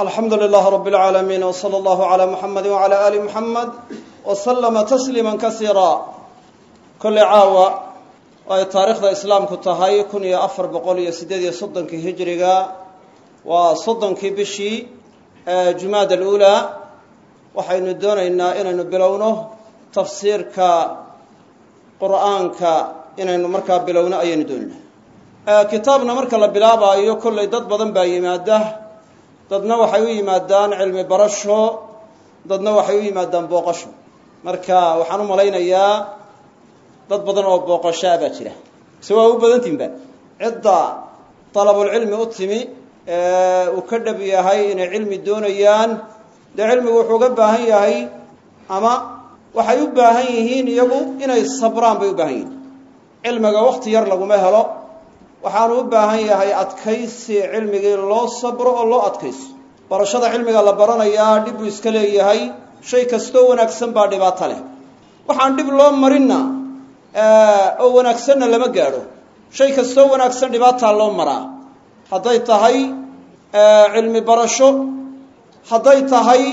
alxamdu lilaah rab اlcaalamiin wslى allahu عlى muxamadi wعalى ali muxamed wslama tasliima kasiira kolley caawa oo ay taariikhda islaamku tahay kun iyo afar boqol iyo siddeed iyo soddonkii hijriga waa soddonkii bishii jumaad alulaa waxaynu doonaynaa inaynu bilowno tafsiirka qur'aanka inaynu markaa bilowno ayaynu doonaynaa kitaabna marka la bilaabaayo kolley dad badan baa yimaada dadna waxay u yimaadaan cilmi barasho dadna waxay u yimaadaan booqasho marka waxaan u malaynayaa dad badan oo booqashaa baa jira mise waa u badantihinba cidda dalabulcilmi u timi ee uu ka dhab yahay inay cilmi doonayaan dee cilmigu wuxuu uga baahan yahay ama waxay u baahan yihiin iyagu inay sabraan bay u baahan yihiin cilmiga wakti yar laguma helo waxaanu u baahan yahay adkaysi cilmigii loo sabro oo loo adkayso barashada cilmiga la baranayaa dhib buu iska leeyahay shay kastoo wanaagsan baa dhibaato leh waxaan dhib loo marinna oo wanaagsanna lama gaadho shay kastoo wanaagsan dhibaataa loo maraa hadday tahay cilmi barasho hadday tahay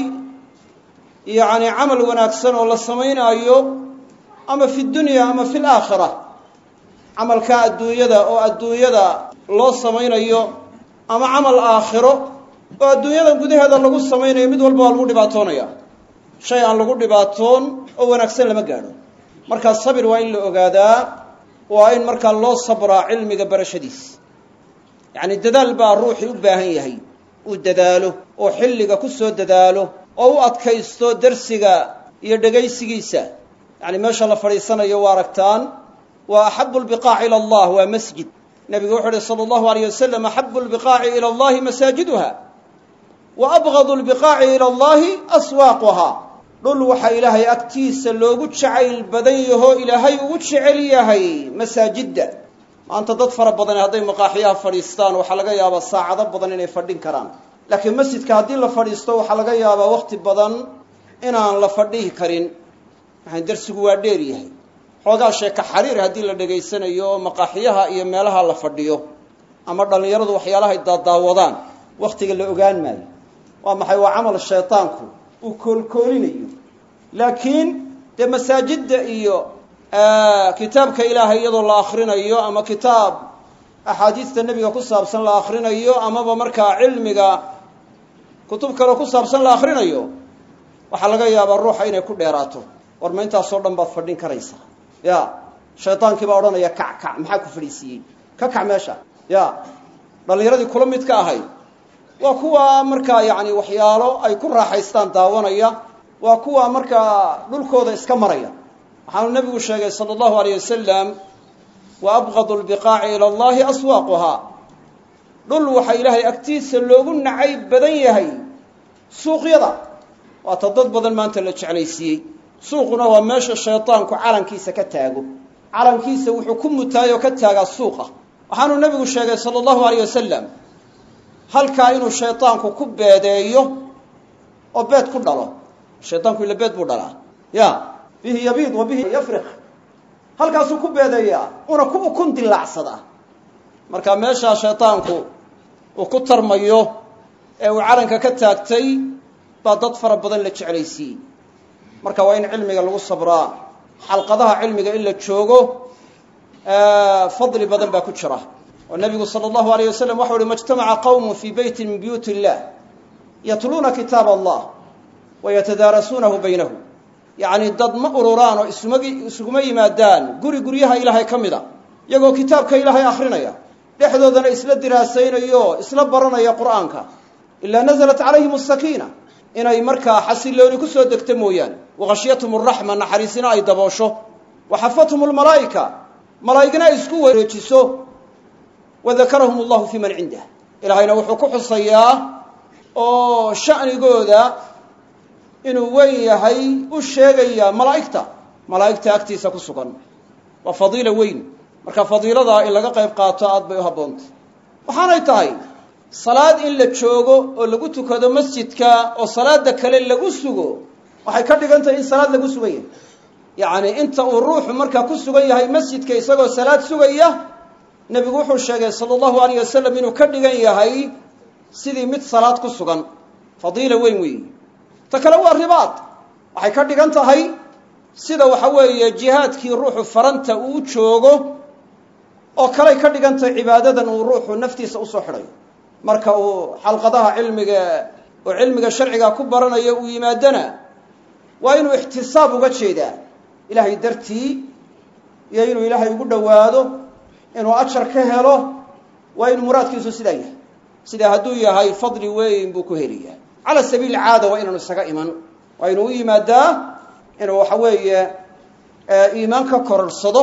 yacni camal wanaagsan oo la samaynaayo ama fi dunya ama fi laakhira camalka adduunyada oo adduunyada loo samaynayo ama camal aakhiro oo adduunyada gudaheeda lagu samaynayo mid walba waa lagu dhibaatoonaya shay aan lagu dhibaatoon oo wanaagsan lama gaadho markaa sabir waa in la ogaadaa waa in markaa loo sabraa cilmiga barashadiisa yacni dadaal baa ruuxii u baahan yahay uu dadaalo oo xilliga ku soo dadaalo oo u adkaysto darsiga iyo dhegaysigiisa yacni meesha la fadhiisanayo waa aragtaan wa axabu lbiqaaci ila allah waa masjid nabigu wuxuu uhi sala allahu alayh wasalam axabu lbiqaaci ila allahi masaajiduha wa abgadu lbiqaaci ila allahi aswaaquha dhul waxaa ilaahay agtiisa loogu jacayl badan yahoo ilaahay ugu jecel yahay masaajidda maanta dad fara badan hadday maqaaxiyaha fadhiistaan waxaa laga yaabaa saacado badan inay fadhin karaan laakiin masjidka haddii la fadhiisto waxaa laga yaabaa wakti badan inaan la fadhihi karin maxaa darsigu waa dheer yahay xoogaa sheeka xariir haddii la dhegaysanayo oo maqaaxiyaha iyo meelaha la fadhiyo ama dhallinyaradu waxyaalahay daadaawadaan wakhtiga la ogaan maayo waa maxay waa camal shaydaanku uu koolkoolinayo laakiin dee masaajidda iyo kitaabka ilaahay iyadoo la akrinayo ama kitaab axaadiista nebiga ku saabsan la akrinayo amaba markaa cilmiga kutub kaleo ku saabsan la akrinayo waxaa laga yaabaa ruuxa inay ku dheeraato war ma intaasoo dhan baad fadhin karaysaa ya shaydaankii baa odhanaya kac kac maxaa ku fadhiisiiyey ka kac meesha ya dhallinyaradii kula mid ka ahayd waa kuwa markaa yacni waxyaalo ay ku raaxaystaan daawanaya waa kuwa markaa dhulkooda iska maraya waxaanu nebigu sheegay sala allahu alayh wasalam wa abqadu lbiqaaci ila allahi aswaaquhaa dhul waxaa ilaahay agtiisa loogu nacayb badan yahay suuqyada waata dad badan maanta la jeclaysiiyey suuquna waa meesha shaydaanku calankiisa ka taago calankiisa wuxuu ku mutaayoo ka taagaa suuqa waxaanu nebigu sheegay sala allahu alayh wasalam halkaa inuu shaydaanku ku beedeeyo oo beed ku dhalo shaydaanku ila beed buu dhalaa ya bihi yabiid wa bihi yafriq halkaasuu ku beedeeyaa una ku ukun dilaacsadaa marka meeshaa shaydaanku uu ku tarmayo ee uu calanka ka taagtay baa dad fara badan la jeclaysiiyey marka waa in cilmiga lagu sabraa xalqadaha cilmiga in la joogo fadli badan baa ku jira oo nabigu sala allahu alayh wasalam waxau uhi majtamaca qawmun fii beyti min buyuuti illah yatluuna kitaab allah wa yatadaarasuunahu baynahu yacni dad ma ururaan oo isumagi isuguma yimaadaan guri guryaha ilaahay ka mid a iyagoo kitaabka ilaahay akrinaya dhexdoodana isla diraasaynayo isla baranaya qur'aanka ilaa nazalat calayhim asakiina inay markaa xasilooni ku soo degto mooyaane waqashyathum araxma naxariisina ay daboosho wa xafathum almalaa'ika malaa'igna ay isku wareejiso wa dakarahum allahu fii man cindah ilaahayna wuxuu ku xusayaa oo sha'nigooda inuu weyn yahay u sheegayaa malaa'igta malaa'igta agtiisa ku sugan waa fadiila weyn marka fadiiladaa in laga qayb qaato aad bay u habboontay waxaanay tahay salaad in la joogo oo lagu tukado masjidka oo salaada kale lagu sugo waxay ka dhigan tahay in salaad lagu sugan yahay yacni inta uu ruuxu markaa ku sugan yahay masjidka isagoo salaad sugaya nebigu wuxuu sheegay sala allahu alayh wasalam inuu ka dhigan yahay sidii mid salaad ku sugan fadiila weyn weeyi ta kale waa ribaad waxay ka dhigan tahay sida waxa weeye jihaadkii ruuxu faranta uu joogo oo kaley ka dhigan tahay cibaadadan uu ruuxu naftiisa usoo xidhayo marka uu xalqadaha cilmiga oo cilmiga sharciga ku baranayo uu yimaadana waa inuu ixtisaab uga jeedaa ilaahay dartii iyo inuu ilaahay ugu dhowaado inuu ajar ka helo waa inu muraadkiisu sidaa yahay sidaa hadduu yahay fadli weyn buu ku heliyaa cala sabiili caada waa inaanu isaga iman waa inuu u yimaadaa inuu waxa weeye iimaan ka kororsado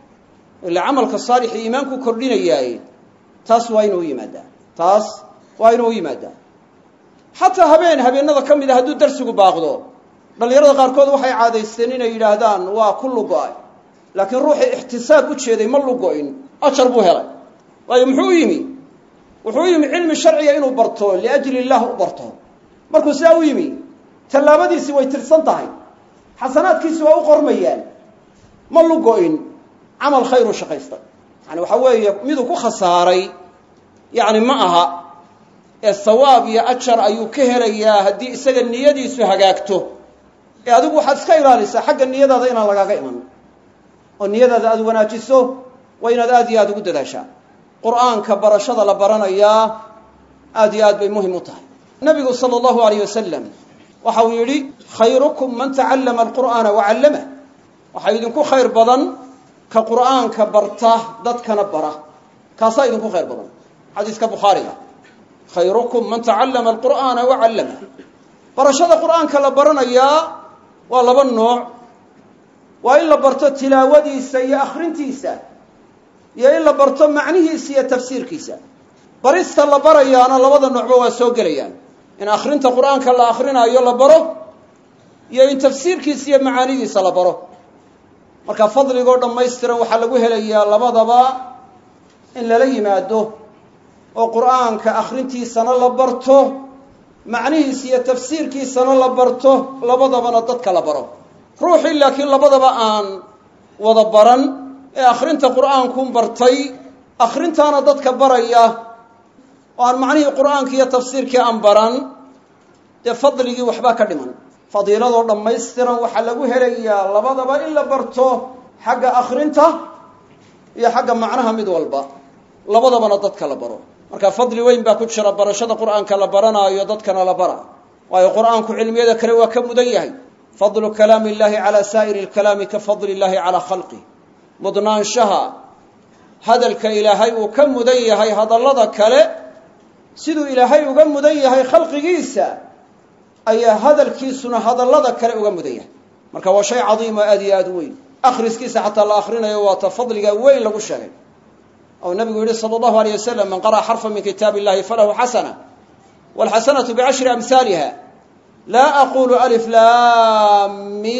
ila camalka saalixi iimaanku kordhinayaaye taas waa inuu u yimaadaa taas waa inuu u yimaadaa xataa habeen habeenada ka mid a hadduu darsigu baaqdo dhallinyarada qaarkood waxay caadaysteen inay yidhaahdaan waa ku lugo-ay laakiin ruuxii ixtisaab u jeeday ma lugo-in ajar buu helay waayo muxuu u yimi wuxuu u yimi cilmi sharciga inuu barto liajli illah u barto markuu sidaa u yimi tallaabadiisii way tirsan tahay xasanaadkiisi waa u qormayaan ma lugo-in camal khayru shaqaystay yani waxaa weeye miduu ku khasaaray yacni ma aha ee sawaab iyo ajar ayuu ka helayaa haddii isaga niyadiisu hagaagto ee adigu waxaad iska ilaalisaa xagga niyadaada inaan lagaaga iman oo niyadaada aada wanaajiso waa inaad aada iyo aada ugu dadaashaa qur'aanka barashada la baranayaa aada iyo aad bay muhim u tahay nabigu sala allahu alayh wasalam waxa uu yidhi khayrukum man tacallama alqur'aana wacallamah waxaa idinku khayr badan ka qur'aanka barta dadkana bara kaasaa idinku khayr badan xadiiska bukhaariga khayrukum man tacallama alqur'aana wacallamah barashada qur'aanka la baranayaa waa laba nooc waa in la barto tilaawadiisa iyo akhrintiisa iyo in la barto macnihiisa iyo tafsiirkiisa barista la barayaana labada noocba waa soo gelayaan in akhrinta qur'aanka la akrinaayo la baro iyo in tafsiirkiisa iyo macaanidiisa la baro marka fadligoo dhammaystiran waxaa lagu helayaa labadaba in lala yimaado oo qur'aanka akhrintiisana la barto macnihiisa iyo tafsiirkiisana la barto labadabana dadka la baro ruuxii laakiin labadaba aan wada baran ee akhrinta qur'aankuun bartay akhrintaana dadka baraya oo aan macnihii qur'aanka iyo tafsiirkii aan baran dee fadligii waxbaa ka dhiman fadiiladoo dhammaystiran waxaa lagu helayaa labadaba in la barto xagga akhrinta iyo xagga macnaha mid walba labadabana dadka la baro marka fadli weyn baa ku jira barashada qur'aanka la baranaayo dadkana la bara waayo qur'aanku cilmiyada kale waa ka mudan yahay fadlu kalaami illahi calaa saa'iri lkalaami ka fadli illahi calaa khalqih mudnaanshaha hadalka ilaahay uu ka mudan yahay hadallada kale siduu ilaahay uga mudan yahay khalqigiisa ayaa hadalkiisuna hadallada kale uga mudan yahay marka waa shay cadiim oo aad iyo aad u weyn akhriskiisa xataa la akhrinayo waa ta fadliga weyn lagu sheegay ou nabigu yihi sala allahu alayh wasalam man qara'a xarfa min kitaab illahi falahu xasana walxasanatu bicashri amhaaliha laa aqulu alif lam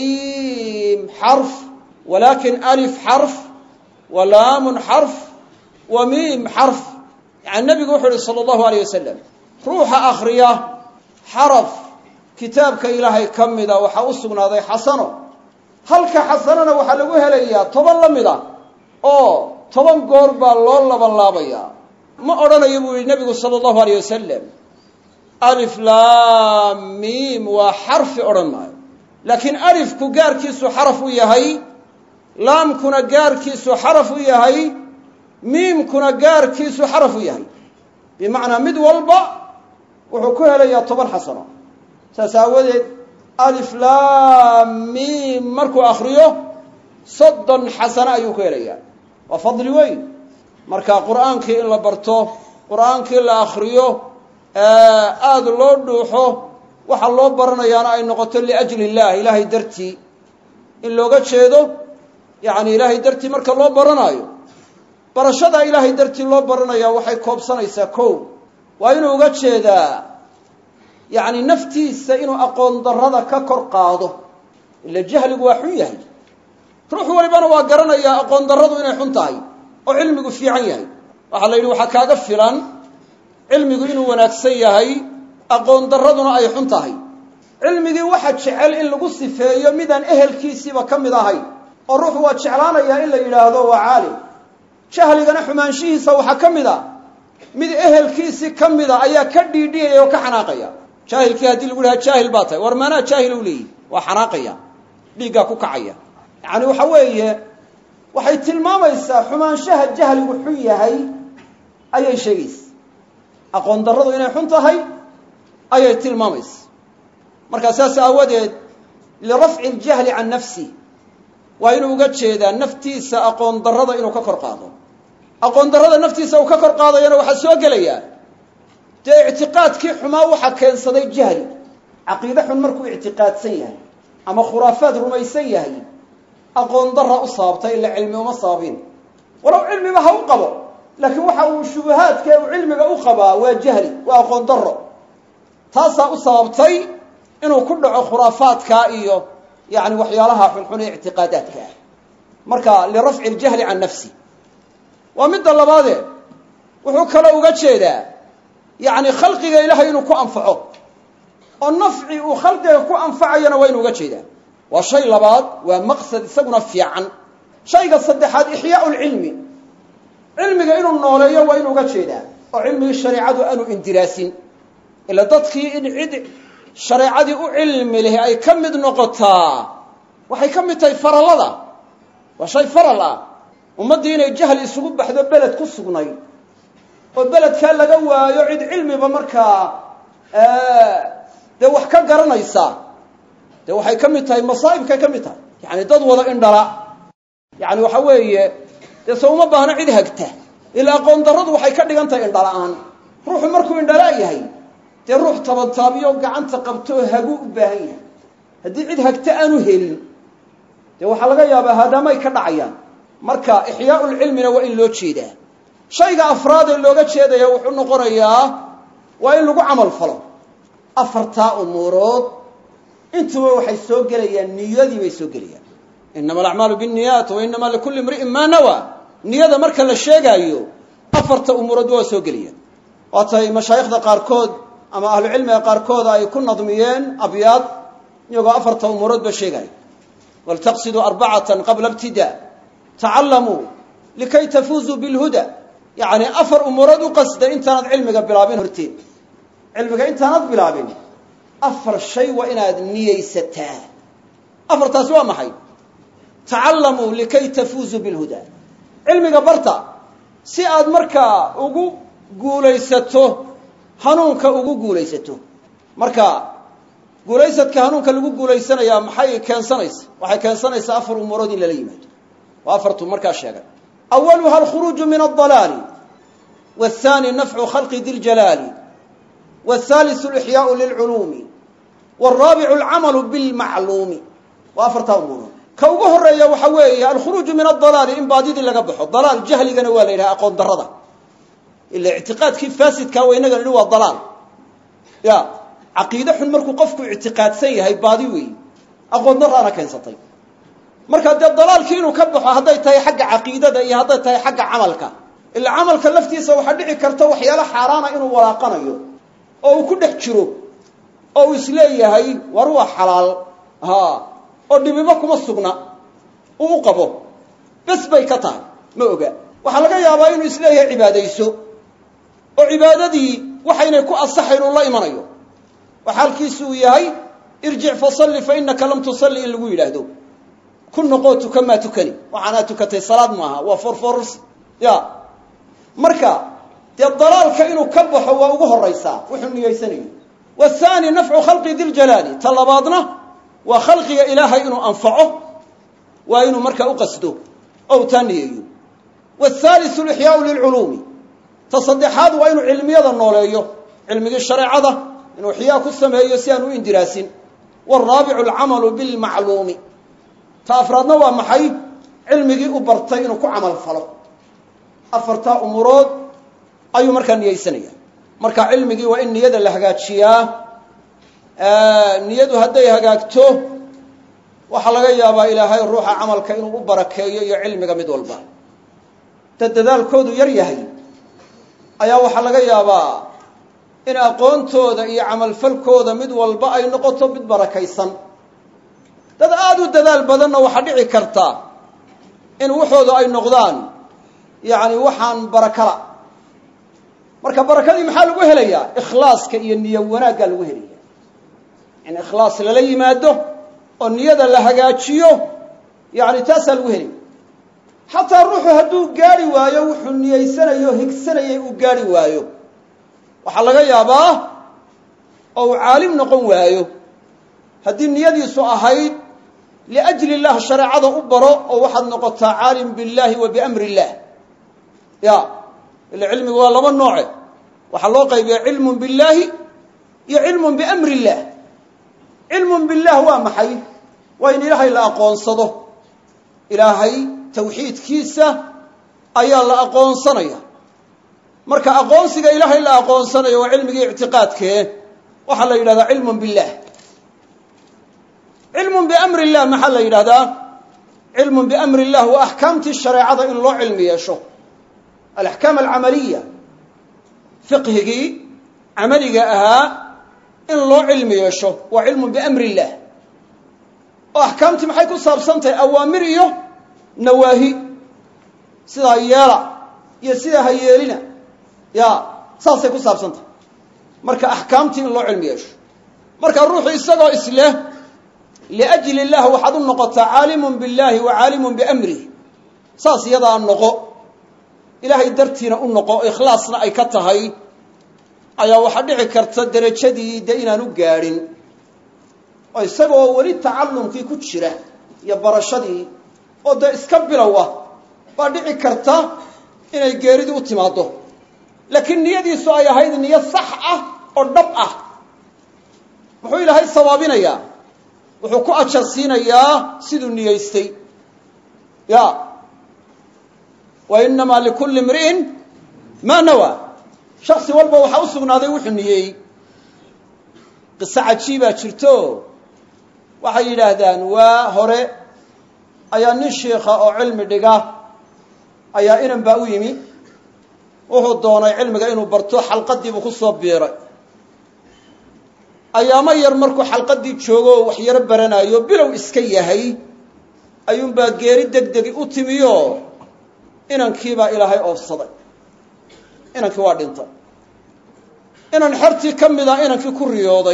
mim xarf walakin alif xarf wa laamun xarf wa miim xarf yani nabigu wuxuu yihi sala allahu alayh wasalam ruuxa akhriya xaraf kitaabka ilaahay ka mida waxaa u sugnaaday xasano halka xasanona waxaa lagu helayaa toban la mid a oo toban goor baa loo labanlaabayaa ma odhanayo buu yihi nabigu sala allahu alayh wasalam alif lam mim waa xarfi odhan maayo laakiin alifku gaarkiisu xaraf u yahay laamkuna gaarkiisu xaraf u yahay miimkuna gaarkiisu xaraf u yahay bimacnaa mid walba wuxuu ku helayaa toban xasano saas aawadeed alif lam mim markuu akriyo soddon xasano ayuu ku helayaa waa fadli weyn marka qur'aankii in la barto qur'aankii la akriyo aada loo dhuuxo waxa loo baranayaana ay noqoto liajli illah ilaahay dartii in looga jeedo yacni ilaahay dartii marka loo baranaayo barashada ilaahay dartii loo baranayaa waxay koobsanaysaa kow waa inuu uga jeedaa yacni naftiisa inuu aqoon darrada ka kor qaado ila jahligu waa xun yahay ruux walibana waa garanayaa aqoon darradu inay xun tahay oo cilmigu fiican yahay waxaa la yidhi waxaa kaaga filan cilmigu inuu wanaagsan yahay aqoon darraduna ay xun tahay cilmigii waxa jecel in lagu sifeeyo midaan ehelkiisiiba ka mid ahayn oo ruuxu waa jeclaanayaa in la yidhaahdo waa caalim jahligana xumaanshihiisa waxaa ka mid a mid ehelkiisii ka mida ayaa ka dhiidhiyaya oo ka xanaaqaya jaahilkii haddii lagu dhaha jaahil baa tahay war maanaa jaahil u leeyihi waa xanaaqaya dhiiggaa ku kacaya yacani waxa weeye waxay tilmaamaysaa xumaanshaha jahligu xun yahay ayay sheegaysa aqoon darradu inay xun tahay ayay tilmaamaysa markaa saas aawadeed lirafci اljahli can nafsi waa inuu uga jeedaa naftiisa aqoon darrada inuu ka kor qaado aqoon darrada naftiisa uu ka kor qaadayana waxaa soo gelaya dee ictiqaadkii xumaa waxaa keensaday jahli caqiide xun markuu ictiqaadsan yahay ama khuraafaad rumaysan yahay aqoon darra u sababtay ila cilmi uma sababin walow cilmiba ha u qabo laakiin waxa uu shubahaadka uu cilmiga u qabaa waa jahli waa aqoon darro taasaa u sababtay inuu ku dhaco khuraafaadka iyo yani waxyaalaha xunxun ee ictiqaadaadka ah marka lirafci اljahli can nafsi waa midda labaade wuxuu kaloo uga jeedaa yani khalqiga ilahay inuu ku anfaco oo nafci uu khalqiga ku anfacayana waa inu uga jeedaa waa shay labaad waa maqsad isaguna fiican shayga saddexaad ixyaau lcilmi cilmiga inuu nooleeyo waa inu uga jeedaa oo cilmigii shareicadu aanu indiraasin ila dadkii in cid shareecadii u cilmi leh ay ka mid noqotaa waxay ka mid tahay farallada waa shay faral ah ummaddii inay jahli isugu baxdo beled ku sugnay oo beledkaa laga waayo cid cilmiba markaa dee wax ka garanaysa dee waxay ka mid tahay masaa'ibkay ka mid tahay yani dad wada indhala yani waxa weeye dee se uma baahno cid hagta ilaa aqoon darradu waxay ka dhigan tahay indhala-aan ruuxu markuu indhalaa yahay dee ruux tabantaabiyo gacanta qabto oo hagu u baahan yahay haddii cid hagta aanu helin dee waxaa laga yaabaa haadaamay ka dhacayaan marka ixyaau lcilmina waa in loo jeedaa shayga afraad ee looga jeedaya wuxuu noqonayaa waa in lagu camal falo afartaa umuurood intuba waxay soo gelayaan niyadii bay soo gelayaan inama alacmaalu binniyaat wa inama likulli imri'in maa nawa niyada marka la sheegaayo afarta umuuroodba waa soo gelayaan waatay mashaayikhda qaarkood ama ahlucilmiga qaarkooda ay ku nadmiyeen abyaad iyagoo afarta umuuroodba sheegaya waltaqsiduu arbacatan qabla ibtidaa tacallamuu likay tafuuzuu bilhuda yacni afar umuurood u qasda intaanad cilmiga bilaabin horteed cilmiga intaanad bilaabin afar shay waa inaad niyeysataa afartaasi waa maxay tacallamuu likay tafuuzuu bilhuda cilmiga barta si aad markaa ugu guulaysato hanuunka ugu guulaysato marka guulaysadka hanuunka lagu guulaysanayaa maxay keensanaysa waxay keensanaysaa afar umuurood in lala yimaado waa afartu markaa sheegay awaluha alkhuruuju min aldalaali wathani nafcu khalqi di ljalaali wاthaliثu اlixyaau lilculuumi wاraabicu alcamalu bilmacluumi waa afartaa umuurood ka ugu horeeya waxa weeye alkhuruuju min adalaali in baadidii laga baxo dalaal jahligana waa la yidhaha aqoon darada ila ictiqaadkii faasidkaa wa inaga nihi waa dalaal ya caqiide xun markuu qofku ictiqaadsan yahay baadi weeyi aqoon daraana keensatay marka dee dalaalkii inuu ka baxo hadday tahay xagga caqiidada iyo hadday tahay xagga camalka ila camalka laftiisa waxaa dhici karta waxyaalo xaaraana inuu walaaqanayo oo uu ku dhex jiro oo uu isleeyahay war waa xalaal ha oo dhibibo kuma sugna uu u qabo bes bay ka tahay ma oga waxaa laga yaabaa inuu isleeyahay cibaadayso oo cibaadadii waxaynay ku asaxayn uu la imanayo oo xaalkiisu uu yahay irjic fasalli fa inaka lam tusalli in lagu yidhaahdo ku noqoo tuka maa tukani waxaanaa tukatay salaad maaha waa forforrs ya marka dee dalaalka inuu ka baxo waa ugu horaysaa wuxuu niyeysanayo wathani nafcu khalqi diljalaali ta labaadna waa khalqiga ilaahay inuu anfaco waa inuu markaa u qasdo oo u taa niyeeyo wathaliثu lixyaau lilculuumi ta saddexaad waa inuu cilmiyada nooleeyo cilmigii shareecada inuu ixyaa ku sameeyo si aan u indiraasin wاraabicu alcamalu bilmacluumi ta afraadna waa maxay cilmigii u bartay inuu ku camal falo afartaa umuurood ayuu markaa niyeysanaya marka cilmigii waa in niyada la hagaajiyaa niyadu hadday hagaagto waxaa laga yaabaa ilaahay ruuxa camalka inuu u barakeeyo iyo cilmiga mid walba dad dadaalkoodu yar yahay ayaa waxaa laga yaabaa in aqoontooda iyo camalfalkooda mid walba ay noqoto mid barakaysan dad aada u dadaal badanna waxaa dhici karta in waxooda ay noqdaan yacni waxaan barakala marka barakadii maxaa lagu helayaa ikhlaaska iyo niyo wanaaggaa lagu helaya in ikhlaas lala yimaado oo niyada la hagaajiyo yacni taasaa lagu helay xataa ruuxu hadduu gaari waayo wuxuu niyeysanayo higsanayay uu gaari waayo waxaa laga yaabaa oo uu caalim noqon waayo haddii niyadiisu ahayd liajli illah shareecada u baro oo waxaad noqotaa caalim biاllahi wa biamri illah ya ila cilmigu waa laba nooce waxaa loo qaybiya cilmun biاllaahi iyo cilmun biamri illah cilmun billah waa maxay waa in ilaahay la aqoonsado ilaahay tawxiidkiisa ayaa la aqoonsanaya marka aqoonsiga ilaahay la aqoonsanayo waa cilmigii ictiqaadkee waxaa la yidhahdaa cilmun billah cilmun biamri illah maxaa la yidhahdaa cilmun biamri illah waa axkaamtii shareecada in loo cilmi yeesho alaxkaam alcamaliya fiqhigii camaliga ahaa in loo cilmi yeesho waa cilmun biamri illah oo axkaamtii maxay ku saabsan tahay awaamir iyo nawaahi sidaa yeela iyo sidaa ha yeelina ya saasay ku saabsan tahay marka axkaamtii in loo cilmi yeesho marka ruuxu isagoo isleh liajli illah waxaad u noqotaa caalimun billahi wa caalimun biamrih saas iyadaa noqo ilaahay dartiina u noqo ikhlaasna ay ka tahay ayaa waxaa dhici karta derajadii dee inaanu gaadhin oo isagoo weli tacallumkii ku jira iyo barashadii oo dee iska bilow ah baa dhici karta inay geeridii u timaaddo laakiin niyadiisu ay ahayd niyo sax ah oo dhab ah muxuu ilaahay sawaabinayaa wuxuu ku ajar siinayaa siduu niyeystay ya wa inamaa likulli imri'in maa nawaa shaksi walba waxaa u sugnaaday wuxuu niyeeyey qiso cajiibaa jirto waxay yidhaahdaan waa hore ayaa nin shiikha oo cilmi dhiga ayaa inan baa u yimi wuxuu doonay cilmiga inuu barto xalqadiibuu ku soo biiray ayaamo yar markuu xalqadii joogo oo wax yaro baranaayo bilow iska yahay ayuunbaa geeri deg degi u timiyo inankiibaa ilaahay oofsaday inankii waa dhintay inan xertii ka mid a inankii ku riyooday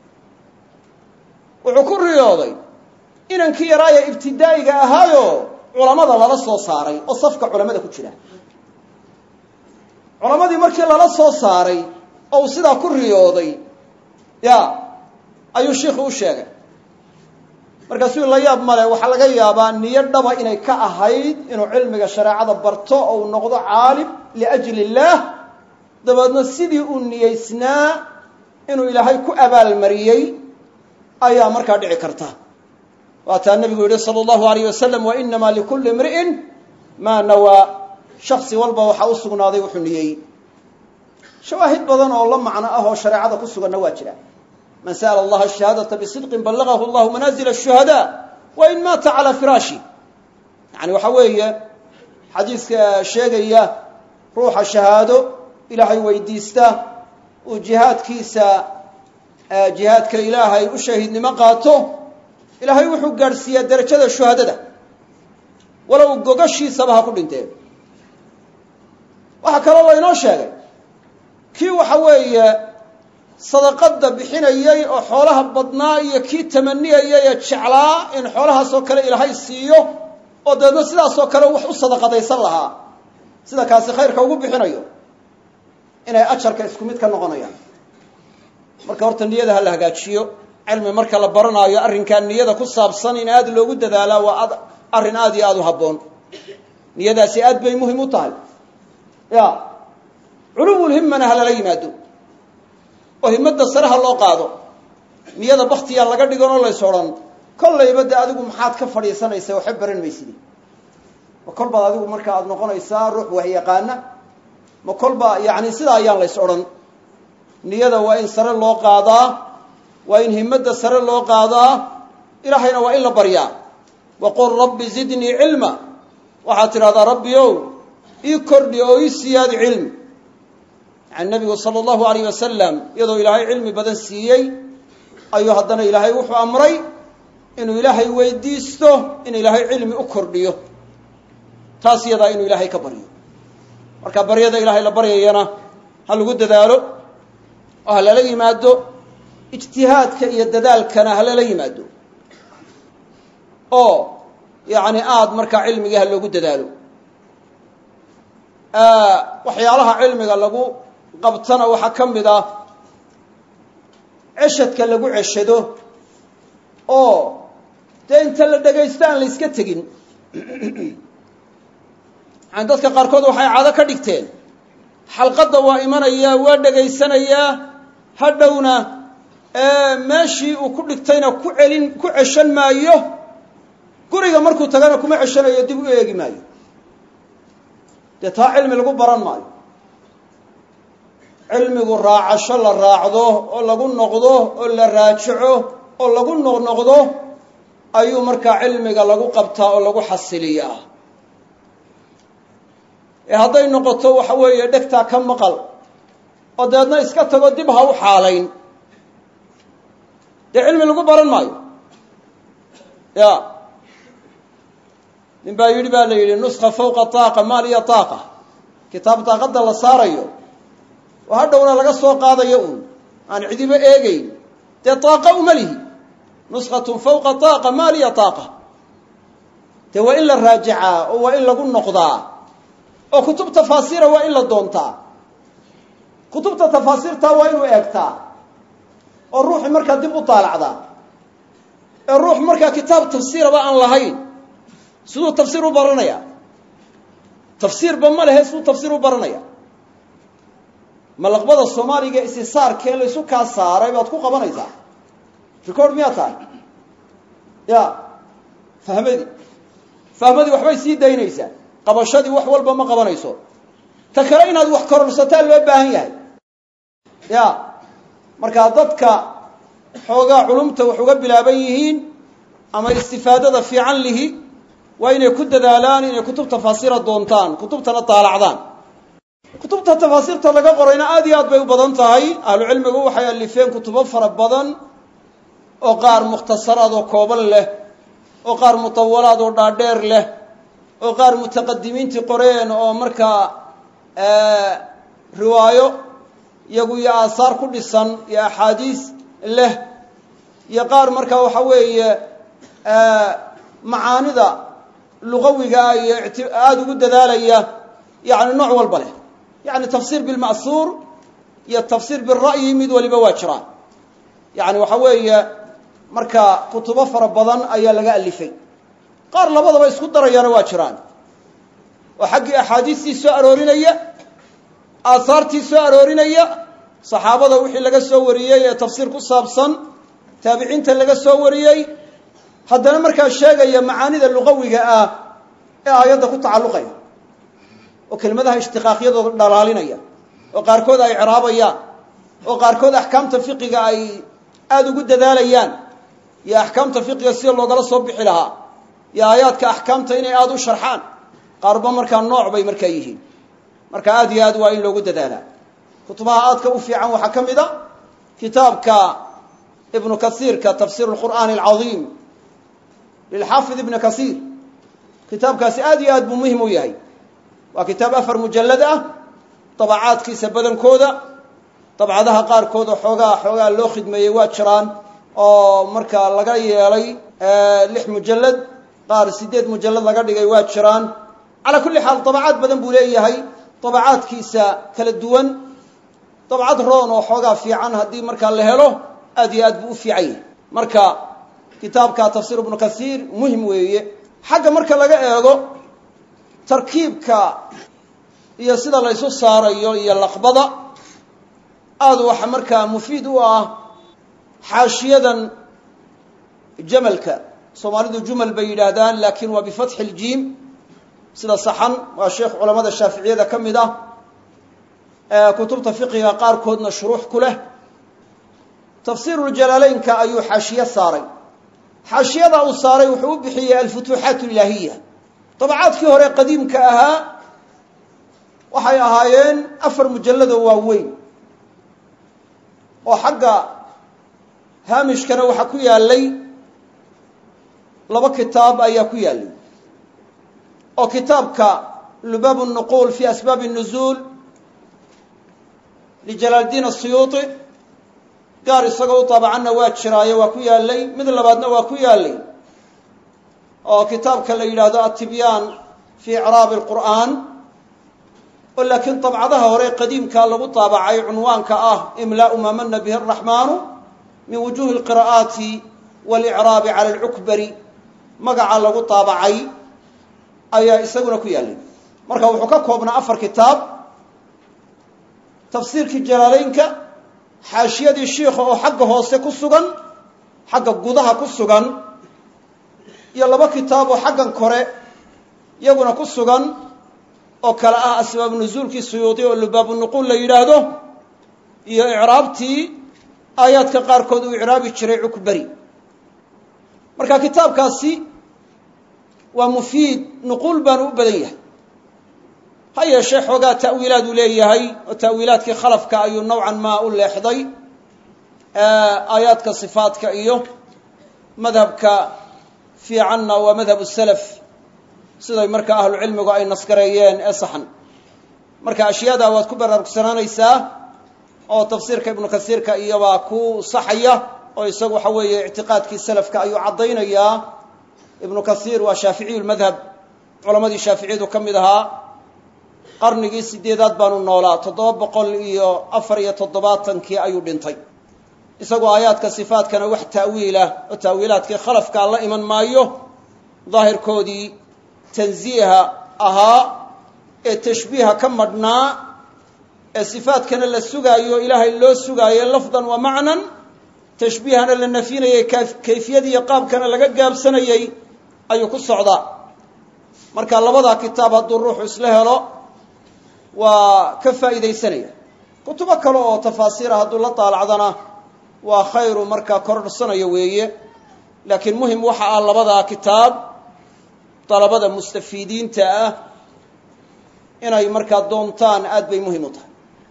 wuxuu ku riyooday inankii yaraaya ibtidaa'iga ahaayo culamada lala soo saaray oo safka culamada ku jira culamadii markii lala soo saaray oo uu sidaa ku riyooday ya ayuu shiikhu u sheegay markaasuu la yaab male waxaa laga yaabaa niyo dhaba inay ka ahayd inuu cilmiga shareecada barto oo uu noqdo caalim liajli illaah dabeedna sidii uu niyeysnaa inuu ilaahay ku abaalmariyey ayaa markaa dhici karta waataa nebigu yihi sala allahu alayh wasalam wa inamaa likulli imri'in maa nawaa shaksi walba waxaa u sugnaaday wuxuu niyeeyey shawaahid badan oo la macno ah oo shareecada ku suganna waa jira man sa'ala allaha shahaadata bisidqin ballagahu allahu manaazila ashuhadaa wa in maata calaa firaashi yani waxa weeye xadiiska sheegaya ruuxa shahaado ilaahay weydiista uu jihaadkiisa jihaadka ilaahay u shahiidnimo qaato ilaahay wuxuu gaadhsiiyaa derajada shuhadada walow gogashiisaba ha ku dhinteen waxaa kaloo laynoo sheegay kii waxa weeye sadaqadda bixinayey oo xoolaha badnaa iyo kii tamaniyayay ee jeclaa in xoolahaasoo kale ilaahay siiyo oo dabeedna sidaasoo kale wax u sadaqadaysan lahaa sida kaasi khayrka ugu bixinayo inay ajarka isku mid ka noqonayaan marka horta niyada ha la hagaajiyo cilmi marka la baranaayo arrinkaa niyada ku saabsan in aada loogu dadaalaa waa ad arrin aada iyo aada u habboon niyadaasi aad bay muhim u tahay ya culuwulhimmana ha lala yimaado oo himmadda sare ha loo qaado niyada baktiyaa laga dhigan oo lays odhan kollayba de adigu maxaad ka fadhiisanaysa waxba baran maysidi ma kolbaad adigu marka aada noqonaysaa ruux wahyaqaana ma kolba yacni sidaa ayaan lays odhan niyada waa in sare loo qaadaa waa in himmadda sare loo qaadaa ilaahayna waa in la baryaa waqul rabbi zidnii cilma waxaad tidhahdaa rabbi ow ii kordhi oo ii siyaadi cilmi yani nabigu sala allahu alayh wasalam iyadoo ilaahay cilmi badan siiyey ayuu haddana ilaahay wuxuu amray inuu ilaahay weydiisto in ilaahay cilmi u kordhiyo taas iyadaa inuu ilaahay ka baryo marka baryada ilaahay la baryayana ha lagu dadaalo oo ha lala yimaado ijtihaadka iyo dadaalkana halala yimaado oo yacni aada markaa cilmigii ha loogu dadaalo waxyaalaha cilmiga lagu qabtana waxaa ka mid ah ceshadka lagu ceshado oo dee inta la dhegaysto aan la iska tegin yani dadka qaarkood waxay caado ka dhigteen xalqadda waa imanayaa waa dhegaysanayaa hadhowna meeshii uu ku dhigtayna ku celin ku ceshan maayo guriga markuu tagana kuma ceshanayo dib u eegi maayo dee taa cilmi lagu baran maayo cilmigu raacasho la raacdo oo lagu noqdo oo la raajico oo lagu noqnoqdo ayuu markaa cilmiga lagu qabtaa oo lagu xasiliyaa ee hadday noqoto waxa weeye dhegtaa ka maqal oo dabeedna iska tago dib ha u xaalayn dee cilmi lagu baran maayo ya nin baa yidhi baa la yidhi nuska fawqa taaqa maal iyo taaqa kitaab daaqadda la saarayo oo hadhowna laga soo qaadayo uun aan cidiba eegeyn dee taaqa uma lihi nuskatun fawqa taaqa maal iyo taaqa dee waa in la raajicaa oo waa in lagu noqdaa oo kutub tafaasiira waa in la doontaa kutubta tafaasiirtaa waa inuu eegtaa oo ruuxi markaa dib u daalacdaa ee ruux markaa kitaab tafsiiraba aan lahayn siduu tafsiir u baranaya tafsiirba ma lehe siduu tafsiir u baranaya malaqbada soomaaliga isisaarkee laysu kaa saaray baad ku qabanaysaa record miyaa tahay ya fahmadii fahmadii waxbay sii daynaysaa qabashadii wax walba ma qabanayso ta kale inaad wax kororsataa loo baahan yahay ya markaa dadka xoogaa culumta wax uga bilaaban yihiin ama istifaadada fiican lihi waa inay ku dadaalaan inay kutub tafaasiira doontaan kutubtana daalacdaan kutubta tafaasiirta laga qorayna aad iyo aad bay u badan tahay ahlu cilmigu waxay alifeen kutubo fara badan oo qaar mukhtasaraad oo kooban leh oo qaar mutawalaad oo dhaadheer leh oo qaar mutaqadimiintii qoreen oo markaa riwaayo iyagu iyo aasaar ku dhisan iyo axaadiis leh iyo qaar markaa waxa weeye macaanida lugawigaa iyo aada ugu dadaalaya yani nooc walba leh yani tafsiir bilma'suur iyo tafsiir bira'yi mid waliba waa jiraan yani waxa weeye marka kutubo fara badan ayaa laga alifay qaar labadaba isku darayaana waa jiraan oo xaggii axaadiistii soo aroorinaya aahaartii soo aroorinaya saxaabada wixii laga soo wariyey ee tafsiir ku saabsan taabiciinta laga soo wariyey haddana markaa sheegaya macaanida luqawiga ah ee aayadda ku tacalluqaya oo kelimadaha ishtiqaaqyadooda dhalaalinaya oo qaarkood ay ciraabayaan oo qaarkood axkaamta fiqiga ay aada ugu dadaalayaan iyo axkaamta fiqiga sida loogala soo bixi lahaa iyo aayaadka axkaamta inay aada u sharxaan qaarba markaa nooc bay markaa yihiin marka aada iyo aad waa in loogu dadaalaa kutubaha aadka u fiican waxaa ka mid a kitaabka ibnu kasiirka tafsiir lqur'aani alcadiim lilxaafid ibni kasiir kitaabkaasi aad iyo aad buu muhim u yahay waa kitaab afar mujallad ah dabacaadkiisa badankooda dabcadaha qaarkood oo xoogaa xoogaa loo khidmeeyey waa jiraan oo markaa laga yeelay lix mujallad qaar siddeed mujallad laga dhigay waa jiraan calaa kulli xaal dabacaad badan buu leeyahay dabacaadkiisa kala duwan dabcad roon oo xoogaa fiican haddii markaa la helo aad iyo aad buu u fiican yahay marka kitaabka tafsiir ibnu kasiir muhim weeye xagga marka laga eego tarkiibka iyo sida la ysu saarayo iyo laqbada aada waxa markaa mufiid u ah xaashiyadan jamalka soomaalidu jumal bay yidhaahdaan laakiin waa bifatxi iljiim sida saxan waa sheekh culamada shaaficiyada ka mid ah kutubta fiqiga qaarkoodna shuruux ku leh tafsiiruljalaaleynka ayuu xaashiye saaray xaashiyada uu saaray wuxuu u bixiyey alfutuuxaat ilaahiya dabacaadkii hore qadiimka ahaa waxay ahaayeen afar mujalladoo waaweyn oo xagga haamishkana waxaa ku yaalay laba kitaab ayaa ku yaalay oo kitaabka lubaab الnuquul fi asbaab الnuzuul lijalaaldiin الsuyuuطi gaar isagoo u taabacanna waa jiraayo waa ku yaallay mid labaadna waa ku yaallay oo kitaabka la yidhaahdo atibyaan fii icraabi alqur'aan oo laakiin dabcadaha hore qadiimkaa lagu taabacay cunwaanka ah imlaau maa mana bihi araxmaanu min wujuhi alqira'aati walicraabi cala alcukbari magaca lagu taabacay ayaa isaguna ku yaallay marka wuxuu ka koobnaa afar kitaab tafsiirkii jalaalaynka xaashiyadii shiikha oo xagga hoose ku sugan xagga gudaha ku sugan iyo laba kitaab oo xaggan kore iyaguna ku sugan oo kale ah asbaabu nusuulkii suyuudi oo lubaabu nuquul la yidhaahdo iyo icraabtii aayaadka qaarkood uu icraabi jiray cukbari marka kitaabkaasi waa mufiid nuquul baanu u badan yahay ha yeeshee xoogaa ta'wiilaad uu leeyahay oo ta'wiilaadkii khalafka ayuu nowcan maa u leexday aayaadka sifaadka iyo madhabka fiicanna waa madhabu salaf siday marka ahlu cilmigu ay nasgareeyeen ee saxan marka ashyaada waad ku baraarugsanaanaysaa oo tafsiirka ibnu kasiirka iyobaa ku saxaya oo isagu waxa weeye ictiqaadkii salafka ayuu caddaynayaa ibnu kasiir waa shaaficiyu lmadhab culammadii shaaficiyadu ka mid ahaa qarnigii sideedaad baanu noolaa toddoba boqol iyo afar iyo toddobaatankii ayuu dhintay isagoo aayaadka sifaadkana wax ta'wiilah oo ta'wiilaadkii khalafkaa la iman maayo daahirkoodii tansiiha ahaa ee tashbiiha ka madhnaa ee sifaadkana la sugaayo ilaahay loo sugaayo lafdan wa macnan tashbiihana la nafinayay kayfiyadiiyo qaabkana laga gaabsanayey ayuu ku socdaa marka labadaa kitaab hadduu ruuxu isla helo waa ka faa'iidaysanaya kutubo kale oo tafaasiira hadduu la daalacdana waa khayru markaa kordhsanayo weeye laakiin muhim waxa ah labadaa kitaab dalabada mustafiidiinta ah inay markaa doontaan aad bay muhim u tahay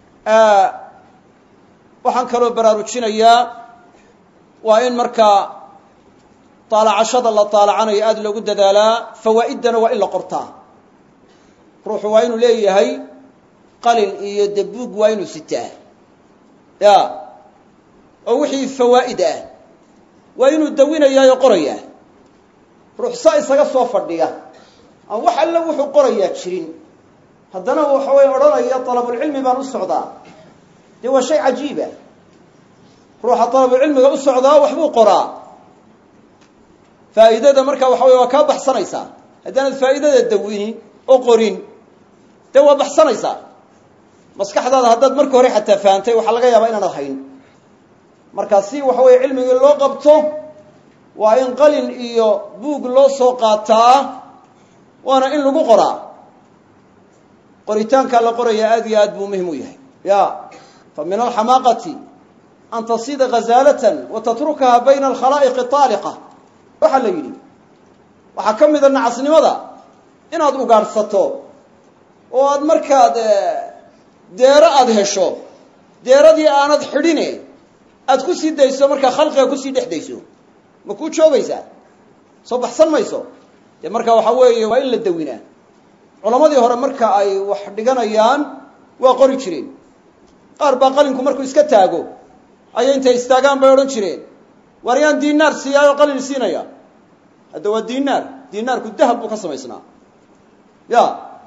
waxaan kaloo baraarujinayaa waa in markaa daalacashada la daalacanayo aada loogu dadaalaa fawaa'iddana waa in la qortaa ruuxu waa inuu leeyahay qalin iyo dabuug waa inuu sitaa ya oo wixii fawaa'id ah waa inuu dawinayaayoo qorayaa ruux saa isaga soo fadhiya aan wax alle wuxuu qorayaa jirin haddana waxa way odhanaya dalabulcilmi baan u socdaa dee waa shay cajiiba ruuxa dalabulcilmiga u socdaa waxbuu qoraa faa'iidada marka waxa wey waa kaa baxsanaysaa haddaanad faa'idada dawinin oo qorin dee waa baxsanaysaa maskaxdaada haddaad marka hore xataa fahantay waxaa laga yaabaa inaanad hayn marka si waxa weeye cilmigii loo qabto waa in qalin iyo buug loo soo qaataa waana in lagu qoraa qoritaankaa la qoraya aad iyo aad buu muhim u yahay ya fa min alxamaaqati an tasida ghazaalatan wa tatrukaha bayna alkhalaa'iqi taaliqa waxaa la yidhi waxaa ka mida nacasnimada inaad ugaadhsato oo aad markaad deero aada hesho deeradii aanad xidhine aad ku sii dayso markaa khalqiga kusii dhex dayso ma kuu joogaysaa soo baxsan mayso dee marka waxaa weeye waa in la dawinaa culammadii hore marka ay wax dhiganayaan waa qori jireen qaar baa qalinku markuu iska taago ayay intay istaagaan bay odhan jireen waar yaan diinaar siiyaayoo qalin siinaya hadda waa diinaar diinaarku dahab buu ka samaysnaa ya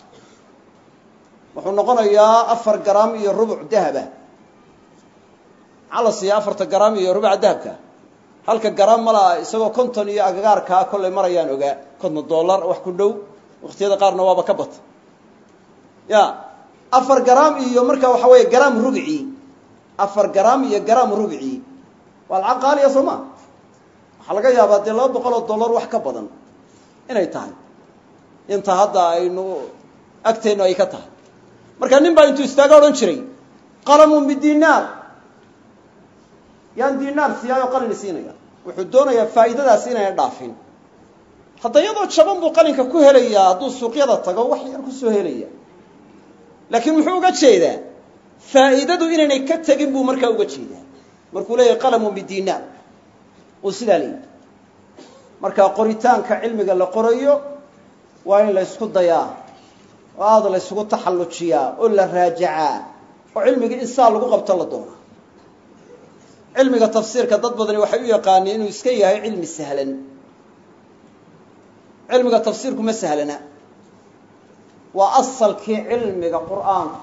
wuxuu noqonayaa afar garaam iyo rubuc dahaba maxaa la siiya afarta garaam iyo rubuca dahabka halka garaam malaa isagoo konton iyo agagaarkaa kollay marayaan ogaa konton dollar wax ku dhow waqtiyada qaarna waaba ka bata ya afar garaam iyo marka waxa weeye garaam rubci afar garaam iyo garaam rubci waa lacag qaaliya soo ma waxaa laga yaabaa dee laba boqol oo dollar wax ka badan inay tahay inta hadda aynu agteennu ay ka tahay marka nin baa intuu istaaga odhan jiray qalamun bidinaar yaan dinaar siiyaayo qalin siinaya wuxuu doonayaa faa'iidadaasi inayna dhaafin hadda iyadoo jaban buu qalinka ku helayaa hadduu suuqyada tago wax yar kusoo helaya laakiin muxuu uga jeedaa faa'iidadu inaynay ka tegin buu markaa uga jeedaa markuu leeyahay qalamun bidinaar uu sidaa leeyahy marka qoritaanka cilmiga la qorayo waa in la ysku dayaa oo aada la ysugu taxallujiyaa oo la raajacaa oo cilmigii insaa lagu qabto la doonaa cilmiga tafsiirka dad badani waxay u yaqaaniin inuu iska yahay cilmi sahlan cilmiga tafsiirku ma sahlana waa asalkii cilmiga qur'aanka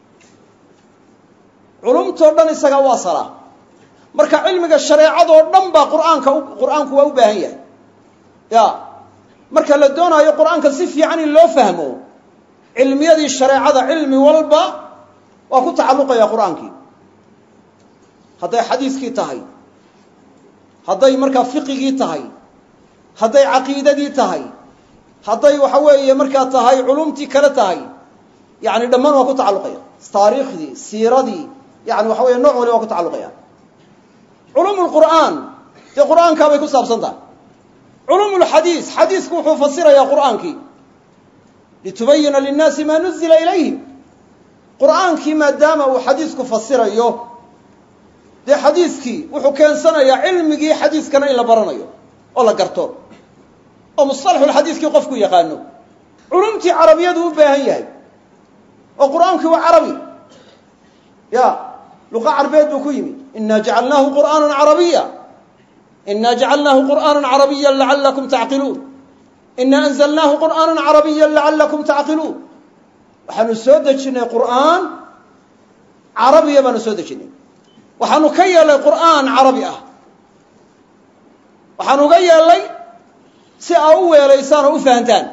culumtoo dhan isaga u asala marka cilmiga shareecadoo dhan baa qur'aanka qur'aanku waa u baahan yahay ya marka la doonaayo qur'aanka si fiican in loo fahmo cilmiyadii shareecada cilmi walba waa ku tacalluqaya qur'aankii hadday xadiiskii tahay hadday markaa fiqigii tahay hadday caqiidadii tahay hadday waxa weeye markaa tahay culumtii kale tahay yani dhammaan waa ku tacalluqaya taariikhdii siiradii yani waxa weye nooc wali waa ku tacalluqaya culuum lqur'aan dee qur'aankaa bay ku saabsan tahay culuum lxadiis xadiisku wuxuu fasirayaa qur'aankii litubayina linnaasi maa nuzila ilayhim qur'aankii maadaama uu xadiisku fasirayo dee xadiiskii wuxuu keensanayaa cilmigii xadiiskana in la baranayo oo la garto oo musalaxulxadiiskii qofku yaqaano culumtii carabiyadu u baahan yahay oo qur'aankii waa carabi ya luqa carbeed buu ku yimi ina jacalnaahu qur'aana carabiya ina jacalnaahu qur'aana carabiya lacalakum tacqiluun ina anzalnaahu qur'aana carabiya lacalakum tacqiluun waxaanu soo dejinay qur'aan carabiya baanu soo dejinay waxaanu ka yeelay qur'aan carabi ah waxaanu uga yeelay si aa u weelaysaan oo u fahantaan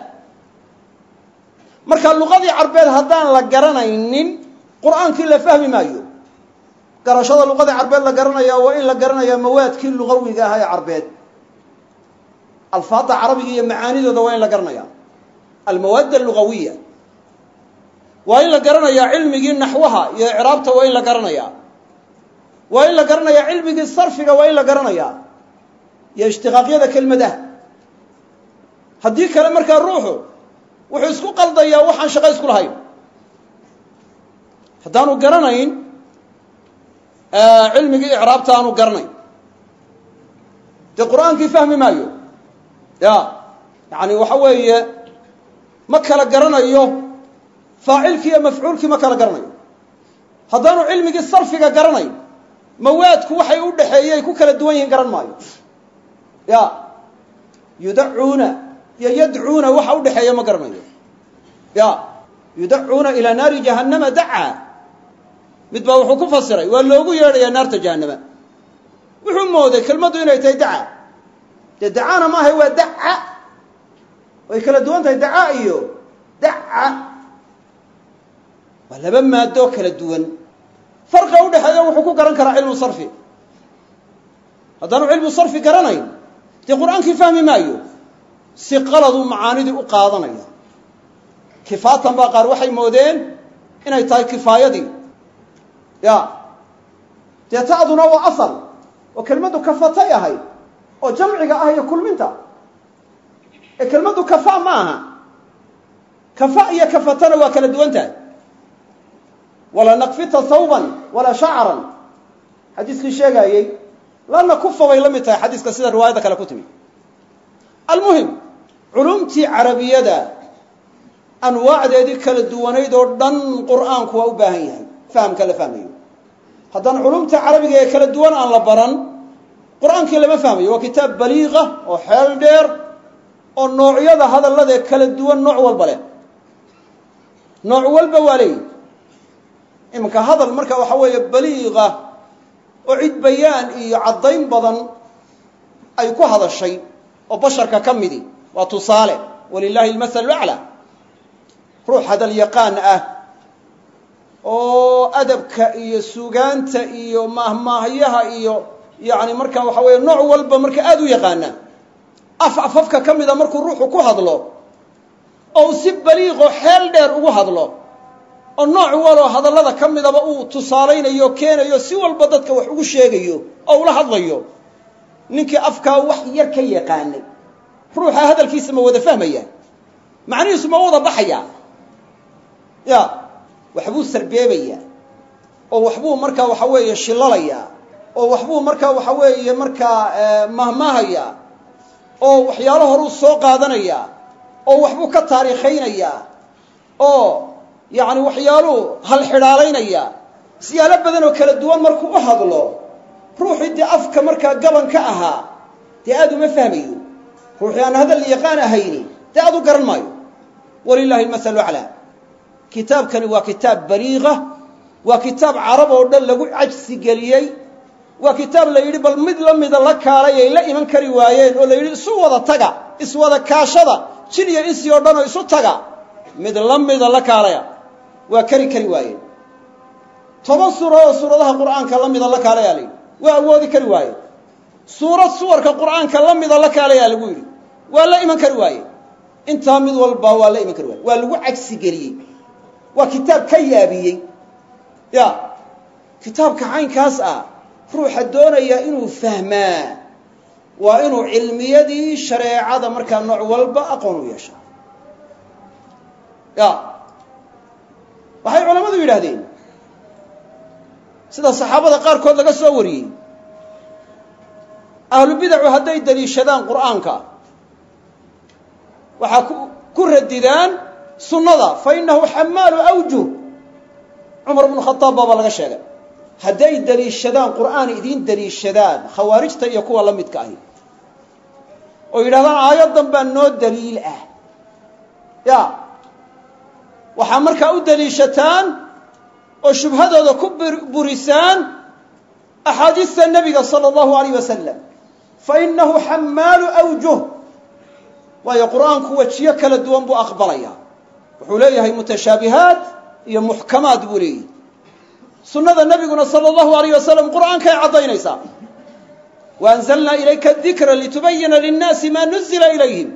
marka luqadii carbeed haddaan la garanaynin qur'aankii la fahmi maayo garashada luqadii carbeed la garanaya waa in la garanayaa mawaadkii lugawiga ahaa ee carbeed alfaadda carabiga iyo macaanidooda waa in la garanaya almawaad alugawiya waa in la garanayaa cilmigii naxwaha iyo icraabta waa in la garanayaa waa in la garanayaa cilmigii sarfiga waa in la garanayaa iyo ishtiqaaqyada kelmadaha haddii kale markaa ruuxu wuxuu isku qaldayaa waxaan shaqo isku lahayn haddaanu garanayn cilmigii icraabta aanu garanayn dee qur'aankii fahmi maayo ya yani waxa weeye ma kala garanayo faacilkii iyo mafcuulkii ma kala garanayo haddaanu cilmigii sarfiga garanayn mawaadku waxay u dhexeeyey ku kala duwan yihiin garan maayo ya yudacuuna iyo yadcuuna waxa u dhexeeya ma garanayo ya yudacuuna ilaa naari jahannama dacaa mid baa wuxuu ku fasiray waa loogu yeedhayaa naarta jahannama wuxuu mooday kelmaddu inay tahay daca dee dacaana maahay waa daca way kala duwan tahay daca iyo daca waa laba maadoo kala duwan farqiga udhexeeya wuxuu ku garan karaa cilmu sarfi haddaanu cilmu sarfi garanayn dee qur-aankii fahmi maayo si qaladuu macaanidii u qaadanaya kifaatan baa qaar waxay moodeen inay tahay kifaayadii ya dee ta'duna waa asal oo kelmaddu kafatay ahayd oo jamciga ah iyo kulminta ee kelmaddu kafa ma aha kafa iyo kafatana waa kala duwan tahay walaa nakfita thawban walaa shacran xadiiskii sheegaayey la nakufa bay la mid tahay xadiiska sida riwaayadda kale ku timi almuhim culumtii carabiyada anwaacdeedii kala duwanayd oo dhan qur'aanku waa u baahan yahay fahamka la fahmayo haddaan culumta carabiga ee kala duwan aan la baran qur'aankii lama fahmayo waa kitaab baliiqa oo xeel dheer oo noocyada hadallada ee kala duwan nooc walba leh nooc walba waa leeyihi iminka hadal marka waxa weeye baliiqa oo cid bayaan iyo caddayn badan ay ku hadashay oo basharka ka midi waa tusaale walilaahi almasalu aclaa ruux hadal yaqaan ah oo adabka iyo sugaanta iyo maahmaahyaha iyo yacni marka waxa weeye nooc walba marka aada u yaqaana af afafka ka mida markuu ruuxu ku hadlo oo uu si baliiqoo xeel dheer ugu hadlo oo nooc waloo hadallada ka midaba uu tusaalaynayo o keenayo si walba dadka wax ugu sheegayo oo ula hadlayo ninkii afkaa wax yar ka yaqaanay ruuxa hadalkiisa ma wada fahmaya macnihiisu ma wada baxaya ya waxbuu sarbeebayaa oo waxbuu markaa waxa weeye shilalayaa oo waxbuu markaa waxa weeye markaa mahmaahayaa oo waxyaalo horuu soo qaadanayaa oo waxbuu ka taariikhaynayaa oo yacni waxyaaluu halxidhaalaynaya siyaalo badan oo kala duwan markuu u hadlo ruuxii dee afka markaa gaban ka ahaa dee aad uma fahmayo ruuxii aan hadal yaqaan ahayni dee aad u garan maayo walilahi almasalu aclaa kitaabkani waa kitaab baliiqa waa kitaab carab oo dhan lagu cajsi geliyey waa kitaab la yidhi bal mid la mida la kaalay ay la iman kari waayeen oo la yidhi isu wada taga iswada kaashada jin iyo insi oo dhan oo isu taga mid la mida la kaalaya waa kari kari waayeen toban suuro oo suuradaha qur'aanka la mida la kaalayaa la yidhi waa awoodi kari waaye suurad suwarka qur'aanka la mida la kaalayaa lagu yidhi waa la iman kari waaye intaa mid walba waa la iman kari waaye waa lagu cagsi geliyey waa kitaab ka yaabiyey ya kitaabka caynkaas ah ruuxa doonaya inuu fahmaa waa inuu cilmiyadii shareecada markaa nooc walba aqoon u yeeshaa ya waxay culammadu yidhaahdeen sida saxaabada qaarkood laga soo wariyey ahlu bidacu hadday daliishadaan qur'aanka waxaa ku ku radidaan sunnada fa innahu xamaalu awjuh cumar bnu khadaab baaba laga sheegay hadday daliishadaan qur'aan idiin daliishadaan khawaarijta iyo kuwa la midka ahi oo yidhahdaan aayaddan baa noo daliil ah ya waxaa markaa u daliishataan oo shubhadooda ku burisaan axaadiista nebiga sala allahu alayh wasalam fa innahu xamaalu awjuh waayo qur'aanku wejiyo kala duwan buu aqbalaya wuxuu leeyahay mutashaabihaat iyo muxkamaad buu leeyahy sunnada nebiguna sala allahu alayh wasalam qur'aankay caddaynaysaa wa anzalnaa ilayka dikra litubayina linnaasi maa nuzila ilayhim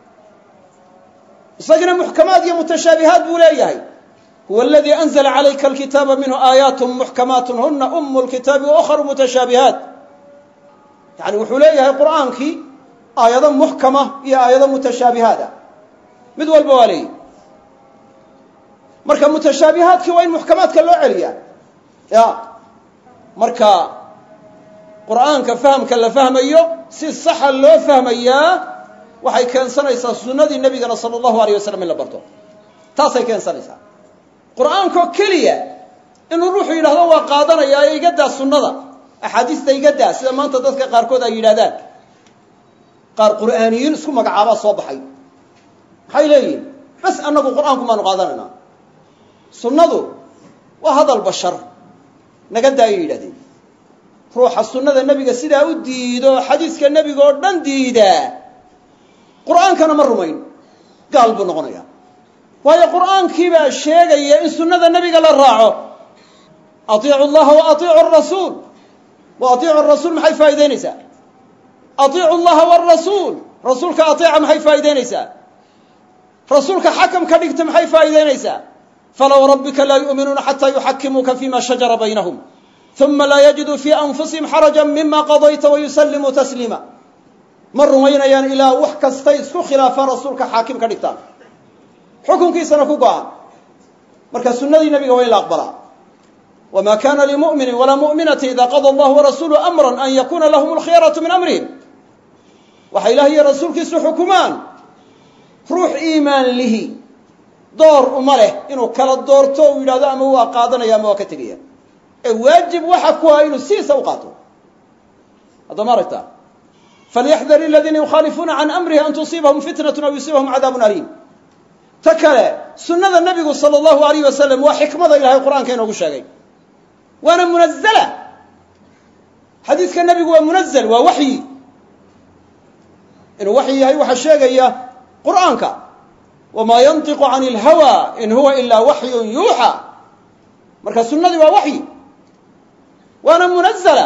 isagina muxkamaad iyo mutashaabihaat buu leeyahay huwa aladii anzla calayka alkitaaba minhu aayaat muxkamaat huna umu lkitaabi waukharu mutashaabihaat yani wuxuu leeyahay qur'aankii aayado muxkama iyo aayado mutashaabihaat ah mid walba waa leeyahy marka mutashaabihaadkii waa in muxkamaadka loo celiyaa ya marka qur'aanka fahamka la fahmayo si saxa loo fahmayaa waxay keensanaysaa sunnadii nebigana sala allahu alayh wasalam in la barto taasay keensanaysaa qur'aankoo keliya inuu ruuxu yidhahdo waa qaadanayaa ee iga daa sunnada axaadiista iga daa sida maanta dadka qaarkood ay yidhahdaan qaar qur'aaniyiin isku magacaabaa soo baxay maxay leeyihin bas annagu qur'aanku maanu qaadanaynaa sunnadu waa hadal bashar naga daa ayay yidhahdeen ruuxa sunnada nebiga sidaa u diido xadiiska nebiga oo dhan diidaa qur'aankana ma rumayn gaal buu noqonayaa waayo qur'aankii baa sheegaya in sunnada nebiga la raaco atiicu llaha wa atiicu arasuul wa atiicu arasuul maxay faa'idaynaysaa atiicu llaha waarasuul rasuulka ateeca maxay faa'idaynaysaa rasuulka xakam ka dhigta maxay faa'idaynaysaa falow rabbika laa yu'minuuna xataa yuxakimuuka fima shajara baynahum uma laa yajiduu fii anfusihim xaraja mima qadayta wayusallimuu tasliima ma rumaynayaan ilaa wax kastay isku khilaafaan rasuulka xaakim ka dhigtaan xukunkiisana ku go-aan marka sunnadii nabiga waa in la aqbalaa wma kana limu'mini walaa mu'minati ida qada allahu warasuulu amra an yakuna lahum alkhiyaratu min amrihim waxa ilaah iyo rasuulkiisu xukumaan ruux iimaan lihi door uma leh inuu kala doorto uu yidhahdo ama waa qaadanaya ama waa ka tegaya ee waajib waxa ku ah inuu sidiisa u qaato hadda ma aragtaa falyaxdar aladiina yukhaalifuuna can amrihi an tusiibahum fitnatu aw yusiibahum cadaabun aliim ta kale sunnada nebigu sala allahu alayh wasalam waa xikmada ilahay qur-aanka inoogu sheegay waana munazala xadiiska nebigu waa munazl waa waxyi inuu waxyi yahay waxaa sheegaya qur'aanka wamaa yantiqu can اlhawa in huwa ilaa waxyun yuuxa marka sunadii waa waxyi waana munazla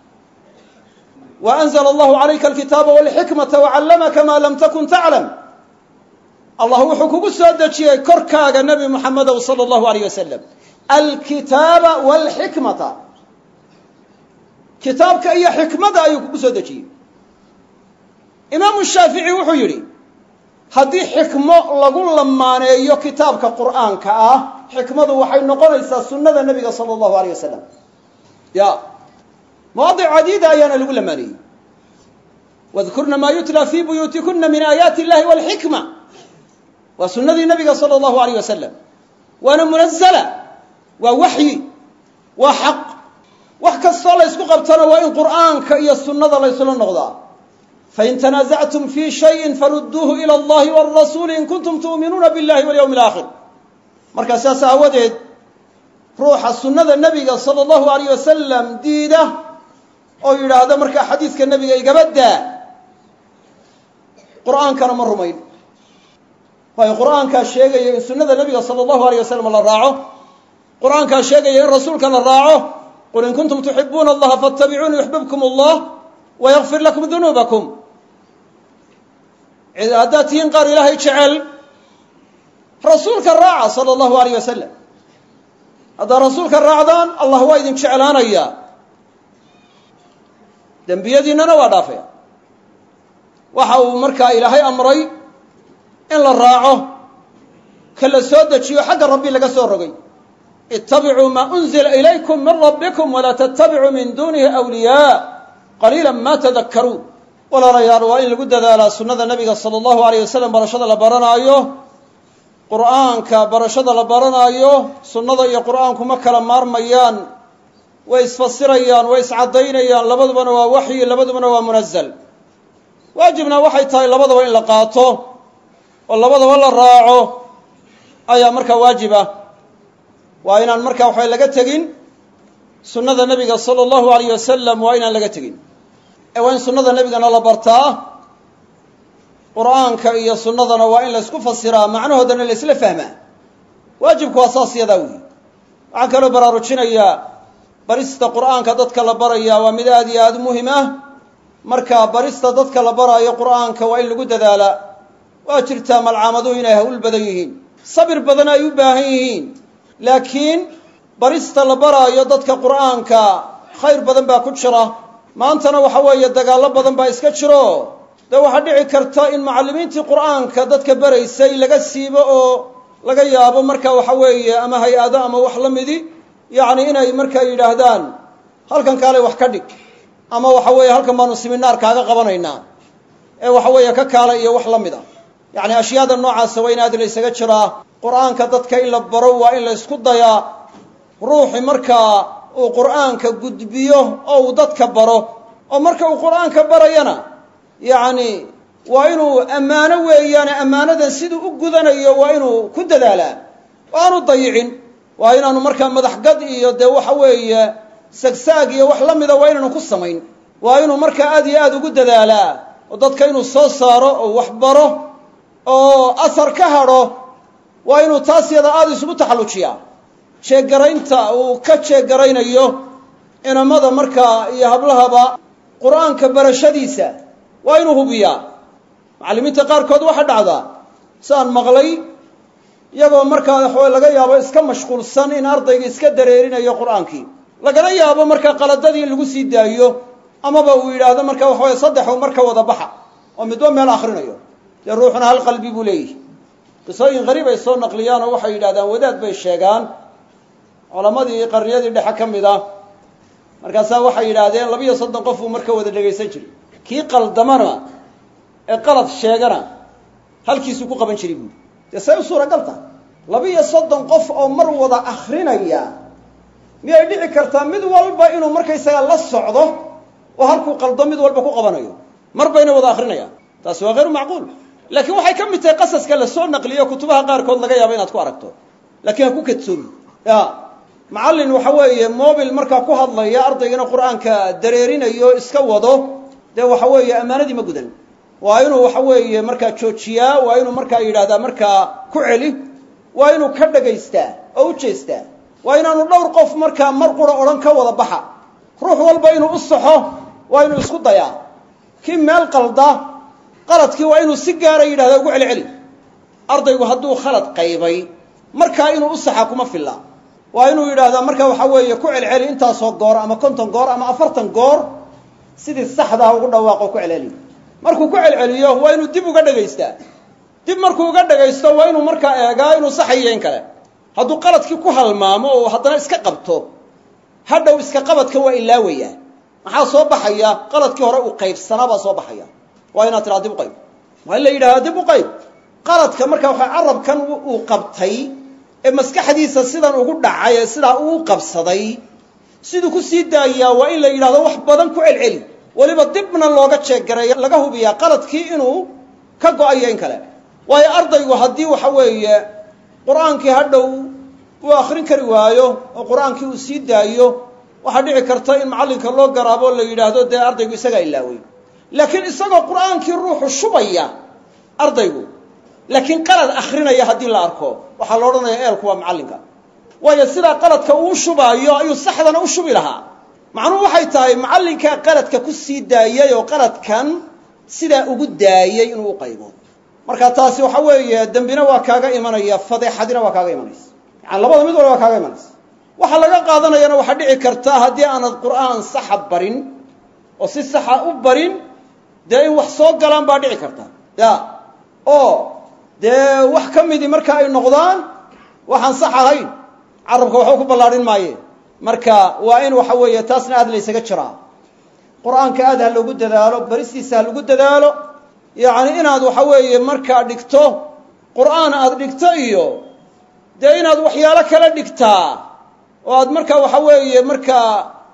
wa anzla allahu calayka alkitaaba walxikmata wacallamaka ma lam takun taclam allah wuxuu kugu soo dejiyey korkaaga nebi muxamedow salى allahu alayh wasalam alkitaaba walxikmata kitaabka iyo xikmada ayuu kugu soo dejiyey imaamu shaafici wuxuu yidhi haddii xikmo lagu lamaaneeyo kitaabka qur'aanka ah xikmadu waxay noqonaysaa sunnada nebiga sala allahu alayh wasalam ya mawaadic cadiida ayaana lagu lamaaneeyey wadkurna maa yutla fi buyuutikuna min aayaati illahi walxikma waa sunnadii nebiga sala allahu alayh wasalam waana munazala waa waxyi waa xaq wax kastoo la ysku qabtana waa in qur'aanka iyo sunnada la ysla noqdaa fain tanaasactum fii shayin farudduuhu ila allahi wاlrasuuli in kuntum tu'minuuna biاllahi walyawmi alaakhir markaa sidaas aawadeed ruuxa sunnada nebiga sala allahu alayh wasalam diida oo yidhaahda markaa xadiidka nebiga igaba daa qur'aankana ma rumayn waayo qur'aankaa sheegaya in sunnada nebiga sala allahu alayh wasalam la raaco qur'aankaa sheegaya in rasuulka la raaco qul in kuntum tuxibuuna allaha faatabicuuni yuxbibkum allah wayakfir lakum dunuubakum haddaad tihiin qaar ilaahay jecel rasuulka raaca sala allahu alayh wasalam haddaad rasuulka raacdaan allah waa idin jeclaanayaa dembiyadiinnana waa dhaafaya waxa uu markaa ilaahay amray in la raaco ka la soo dejiyo xagga rabbi laga soo rogay ittabicuu maa unzila ilaykum min rabbikum walaa tattabicuu min duunihi awliyaa qaliila ma tadakkaruun walaalayaal waa in lagu dadaalaa sunnada nebiga sala allahu alayh wasalam barashada la baranaayo qur'aanka barashada la baranaayo sunnada iyo qur'aanku ma kala maarmayaan way isfasirayaan way iscaddaynayaan labadubana waa waxyi labadubana waa munazal waajibna waxay tahay labadaba in la qaato oo labadaba la raaco ayaa markaa waajib ah waa inaan markaa waxba laga tegin sunnada nebiga sala allahu alayh wasalam waa inaan laga tegin ee waa in sunnada nebigana la bartaa qur'aanka iyo sunnadana waa in laysku fasiraa macnahoodana la isla fahmaa waajibku waa saas yadaa weyi waxaan kaloo baraarujinayaa barista qur'aanka dadka la barayaa waa mid aad iyo aada u muhim ah marka barista dadka la baraayo qur'aanka waa in lagu dadaalaa waa jirtaa malcaamaduhu inay hawl badan yihiin sabir badan ay u baahan yihiin laakiin barista la baraayo dadka qur'aanka khayr badan baa ku jira maantana waxa weeye dagaallo badan baa iska jiro dee waxaa dhici karta in macallimiintii qur'aanka dadka baraysay laga siibo oo laga yaabo marka waxa weeye ama hay-ado ama wax la midi yacni inay markaa yidhaahdaan halkan kaalay wax ka dhig ama waxa weeye halkan baanu siminaar kaaga qabanaynaa ee waxa weeye ka kaala iyo wax la mid a yacni ashyaada noocaasa waa in aad la ysaga jiraa qur'aanka dadka in la baro waa in la ysku dayaa ruuxi markaa uu qur'aanka gudbiyo oo uu dadka baro oo marka uu qur'aanka barayana yacni waa inuu ammaano weeyaane ammaanadan siduu u gudanayo waa inuu ku dadaalaa oo aanu dayicin waa inaanu markaa madaxgad iyo dee waxa weeye sagsaag iyo wax la mida waa inaanu ku samayn waa inuu markaa aad iyo aada ugu dadaalaa oo dadka inuu soo saaro oo wax baro oo asar ka hadho waa inuu taas yada aada isugu taxallujiyaa jeegaraynta uu ka jeegaraynayo inamada markaa iyo hablahaba qur'aanka barashadiisa waa inuu hubiyaa macallimiinta qaarkood waxaa dhacdaa saan maqlay iyagoo markaa waxawe laga yaabo iska mashquulsan in ardayga iska dareerinayo qur'aankii lagana yaabo markaa qaladadii in lagu sii daayo amaba uu yidhaahdo marka waxaweye saddexu marka wada baxa oo midba meel akhrinayo dee ruuxuna hal qalbi buu leeyihi qisooyin qariib ay soo naqliyaan oo waxay yidhahdaan wadaad bay sheegaan culammadii qarniyadii dhexe ka mid ah markaasaa waxay yidhaahdeen labiyo soddon qof uu marka wada dhegaysan jiray kii qaldamana ee qalad sheegana halkiisuu ku qaban jiray buuri dee say u suuragal tahay labiyo soddon qof oo mar wada akrinaya miyay dhici kartaa mid walba inuu markaysaga la socdo oo halkuu qaldo mid walba ku qabanayo mar bayna wada akrinayaan taasi waa hayru macquul laakiin waxay ka mid tahay qasaska la soo naqliyo kutubaha qaarkood laga yaabo inaad ku aragto laakiin ha ku kadsoomi ya macallin waxa weeye mobil markaa ku hadlaya ardaygana qur'aanka dareerinayo iska wado dee waxa weeye ammaanadii ma gudan waa inuu waxa weeye markaa joojiyaa waa inuu markaa yidhahdaa markaa ku celi waa inuu ka dhagaystaa oo u jeestaa waa inaanu dhowr qof markaa mar qura odhan ka wada baxa ruux walba inuu u saxo waa inuu isku dayaa kii meel qalda qaladkii waa inuu si gaara yidhahda ugu celiceli ardaygu hadduu khalad qaybay markaa inuu u saxa kuma filla waa inuu yidhaahdaa marka waxa weeye ku celceli intaasoo goor ama konton goor ama afartan goor sidii saxdaha ugu dhawaaqo ku celceliyo markuu ku celceliyo waa inuu dib uga dhagaystaa dib markuu uga dhagaysto waa inuu markaa eegaa inuu saxayo in kale hadduu qaladkii ku halmaamo oo haddana iska qabto hadhow iska qabadka waa ilaawayaa maxaa soo baxaya qaladkii hore uu qaybsanaa baa soo baxaya waa inaad tidhaha dib u qayb waa in la yidhahdaa dib u qayb qaladka marka waxa carabkan uu qabtay ee maskaxdiisa sidan ugu dhacay ee sidaa uu qabsaday siduu ku sii daayaa waa in la yidhahdo wax badan ku celceli weliba dibna looga jeeggareeyo laga hubiyaa qaladkii inuu ka go-ayo in kale waayo ardaygu haddii waxa weeye qur-aankii hadhow uu akhrin kari waayo oo qur-aankii uu sii daayo waxaa dhici karta in macallinka loo garaabo la yidhaahdo dee ardaygu isagaa ilaawey laakiin isagoo qur-aankii ruuxu shubaya ardaygu laakiin qalad akhrinaya haddii la arko waxaa la odhanaya eelku waa macallinka waayo sidaa qaladka uu shubaayo ayuu saxdana u shubi lahaa macnuhu waxay tahay macallinkaa qaladka ku sii daayay oo qaladkan sidaa ugu daayey inuu u qaybo marka taasi waxa weeye dembina waa kaaga imanaya fadeexadina waa kaaga imanaysa yani labada mid walba waa kaaga imanaysa waxa laga qaadanayana waxaa dhici karta haddii aanad qur'aan saxa barin oo si saxa u barin dee in wax soo galaan baa dhici karta ya oo dee wax ka midii marka ay noqdaan waxaan sax ahayn carabka waxba ku ballaadhin maaye marka waa in waxa weeye taasna aad laysaga jiraa qur-aanka aad ha loogu dadaalo baristiisa ha lagu dadaalo yacni inaad waxa weeye markaa dhigto qur'aan aad dhigto iyo dee inaad waxyaalo kala dhigtaa oo aad markaa waxa weeye markaa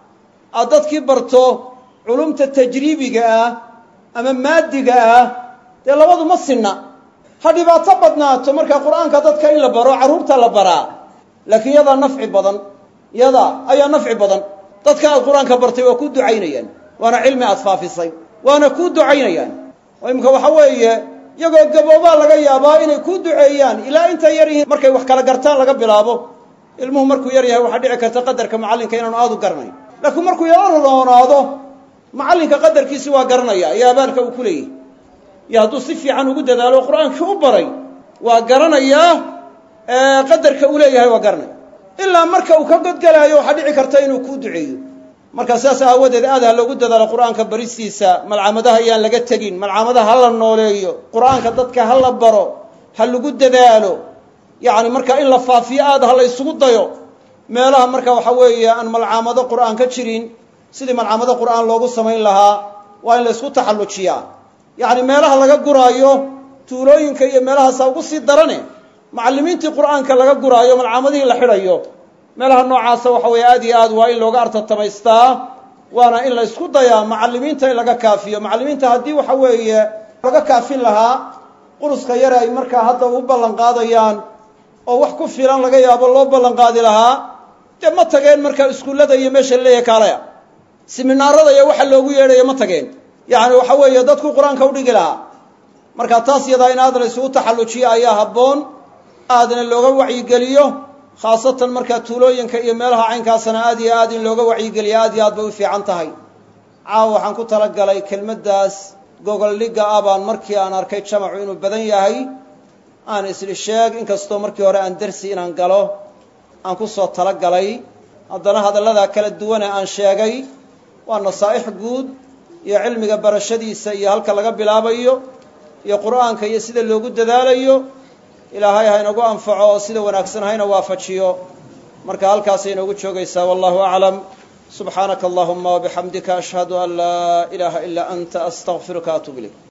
aad dadkii barto culumta tajriibiga ah ama maadiga ah dee labadu ma sinna ha dhibaato badnaato markaa qur-aanka dadka in la baro carruurta la baraa laakiin yadaa nafci badan yadaa ayaa nafci badan dadka aad qur-aanka bartay waa kuu ducaynayaan waana cilmi aad faafisay waana kuu ducaynayaan oo imika waxa weeye iyagoo gaboobaa laga yaabaa inay kuu duceeyaan ilaa intay yar yihiin markay wax kala gartaan laga bilaabo ilmuhu markuu yar yahay waxaa dhici karta qadarka macallinka inaanu aad u garanayn laakiin markuu yaro roonaado macallinka qadarkiisi waa garanaya iyo abaalka uu ku leeyahy iyo hadduu si fiican ugu dadaalo qur-aankii u baray waa garanayaa qadarka uu leeyahay waa garanaya ilaa marka uu ka godgelaayo waxaa dhici karta inuu kuu duceeyo marka sidaas aawadeed aad ha loogu dadaalo qur-aanka baristiisa malcamadaha ayaan laga tegin malcamadaha ha la nooleeyo qur-aanka dadka ha la baro ha lagu dadaalo yacni marka in la faafiyo aad ha la ysugu dayo meelaha marka waxa weeye aan malcaamado qur-aan ka jirin sidii malcaamado qur-aan loogu samayn lahaa waa in la ysku taxallujiyaa yacni meelaha laga guraayo tuulooyinka iyo meelahaasa ugu sii darane macallimiintii qur-aanka laga guraayo malcaamadihii la xidhayo meelaha noocaasa waxa weeye aad iyo aad waa in looga artatamaystaa waana in la ysku dayaa macallimiinta in laga kaafiyo macallimiinta haddii waxa weeye laga kaafin lahaa quruska yare ay markaa hadda u ballan qaadayaan oo wax ku filan laga yaabo loo ballan qaadi lahaa dee ma tageen markaa iskuullada iyo meesha laleeyahay kaalaya siminaarada iyo waxa loogu yeedhayo ma tageen yacni waxa weeye dadku qur-aanka u dhigi lahaa marka taas yadaa in aad la isugu taxallujiyo ayaa habboon aadna looga wacyigeliyo khaasatan markaa tuulooyinka iyo meelaha caynkaasana aad iyo aad in looga wacyigeliyo aad iyo aad bay u fiican tahay caawa waxaan ku talagalay kelmaddaas gogoldhigga ah baan markii aan arkay jamacu inuu badan yahay aan isli sheeg inkastoo markii hore aan dersi inaan galo aan ku soo talagalay haddana hadalladaa kala duwane aan sheegay waa nasaa'ix guud iyo cilmiga barashadiisa iyo halka laga bilaabayo iyo qur'aanka iyo sida loogu dadaalayo ilaahay ha inagu anfaco oo sida wanaagsan hayna waafajiyo marka halkaasay inoogu joogaysaa wallahu aclam subxaanaka allahuma wabixamdika ashhadu an laa ilaaha ilaa anta astaqfiruka atub ilayk